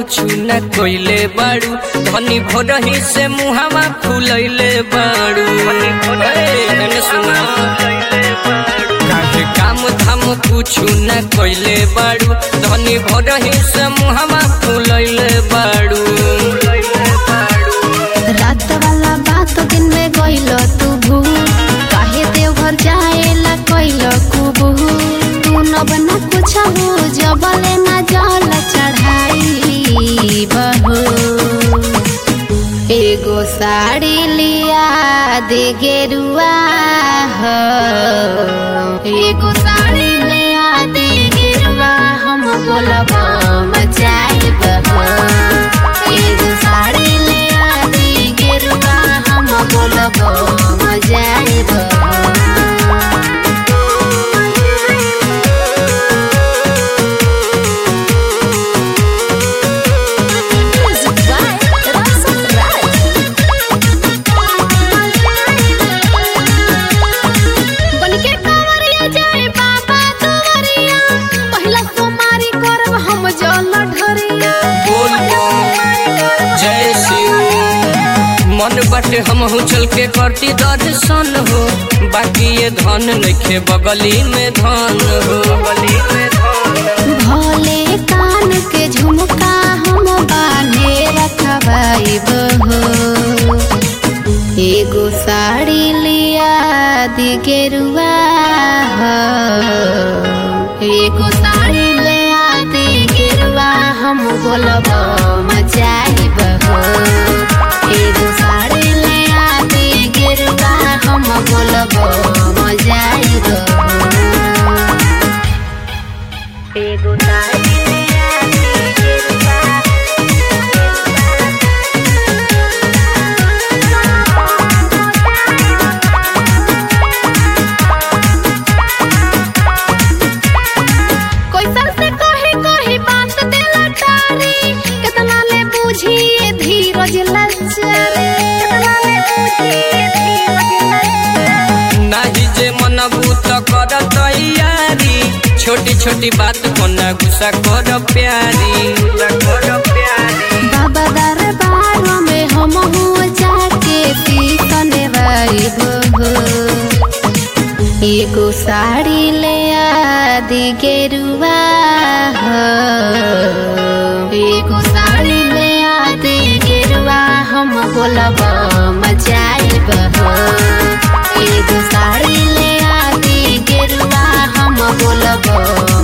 कुछु न कोइले बाड़ू धनी भोरही से मुहावा फुलैले बाड़ू ए, एने सुना काहे काम धाम कुछु न कोइले बाड़ू धनी भोरही से मुहावा फुलैले बाड़ू रात वाला बात दिन में गइल तू भूल काहे देवघर जाएला कइल कुबू तू न बना कुछ हो जबले ना जल चढ़ाई बहू एगो साड़ी लिया दे गेरुआ हो एगो साड़ी लिया दे गेरुआ हम बोलब मचाई बहू एगो साड़ी लिया दे गेरुआ हम बोलब मचाई बनके कांवरिया जाए बाबा दुआरिया पहिला सोमारी करब हम जल ढरिया बोल जय शिव मन बाटे हम चल के करती दर्शन हो बाकी ये धन नइखे बगली में धन हो बगली में धन भोले कान के झुमका हम बांधे रखबाई बहो एगो साड़ी लिया दी गेरुआ हो एगो साड़ी लिया दी गेरुआ हम बोलब मचाई बहो एगो साड़ी लिया दी गेरुआ हम बोलब मचाई बहो एगो साड़ी लिया दी गेरुआ कोई सर से कही कही बात देला टारी कितना ले बूझी ये धीरज लचरे कितना ले बूझी ये धीरज लचरे नाही जे मनबू त कर तैयारी छोटी छोटी बात को ना गुस्सा कर प्यारी कर प्यारी बाबा दरबार में हम हुआ जाके सीखने वाई हो एगो साड़ी ले आदि गेरुआ हो एगो साड़ी ले आदि गेरुआ हम बोलब मचाई हो एगो साड़ी ले आदि गेरुआ हम बोलब